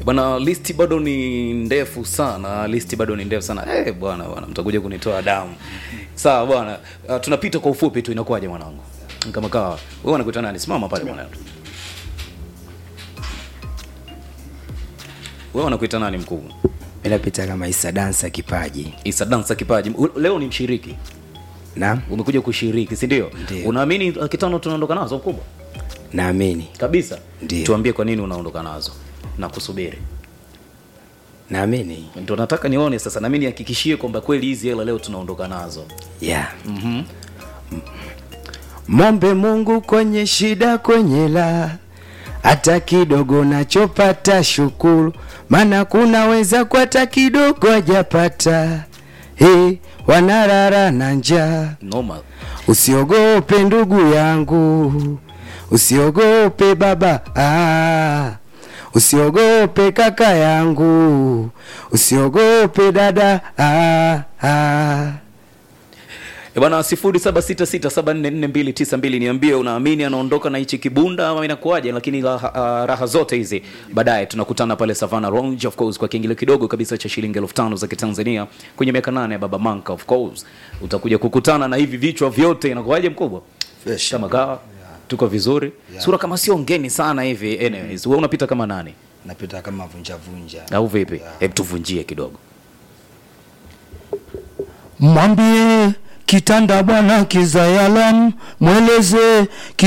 bwana listi bado ni ndefu sana listi bado ni ndefu sana eh bwana bwana mtakuja kunitoa damu sawa bwana uh, tunapita kwa ufupi tu inakuwaje mwanangu kama kawa wewe unakuita nani simama pale mwanangu wewe unakuita nani mkubwa mi napita kama isa dansa kipaji isa dansa kipaji U- leo ni mshiriki na umekuja kushiriki si ndio Ndio. unaamini laki tano tunaondoka nazo mkubwa naamini kabisa Ndio. tuambie kwa nini unaondoka nazo na kusubiri naamini ndo nataka nione sasa nami nihakikishie kwamba kweli hizi hela leo tunaondoka nazo yeah. mm-hmm. mombe mungu kwenye shida kwenye la hata kidogo nachopata shukuru maana kunaweza kwa hata kidogo hajapata hey, wanarara na njaa noma usiogope ndugu yangu usiogope baba ah. usiogope kaka yangu usiogope dada ah, ah. E bwana sifuri saba sita sita saba nne nne mbili tisa mbili niambie unaamini anaondoka na hichi kibunda ama inakuwaje lakini raha, uh, raha zote hizi baadaye tunakutana pale savana Lounge, of course kwa kiingilio kidogo kabisa cha shilingi elfu tano za kitanzania kwenye miaka nane ya baba manka of course utakuja kukutana na hivi vichwa vyote inakuwaje mkubwa Fresh. kama kawa tuko vizuri sura kama sio ngeni sana hivi anyways wewe unapita kama nani napita kama vunjavunja au vipi hebu tuvunjie kidogo mwambie kitanda bwana kizayalam mweleze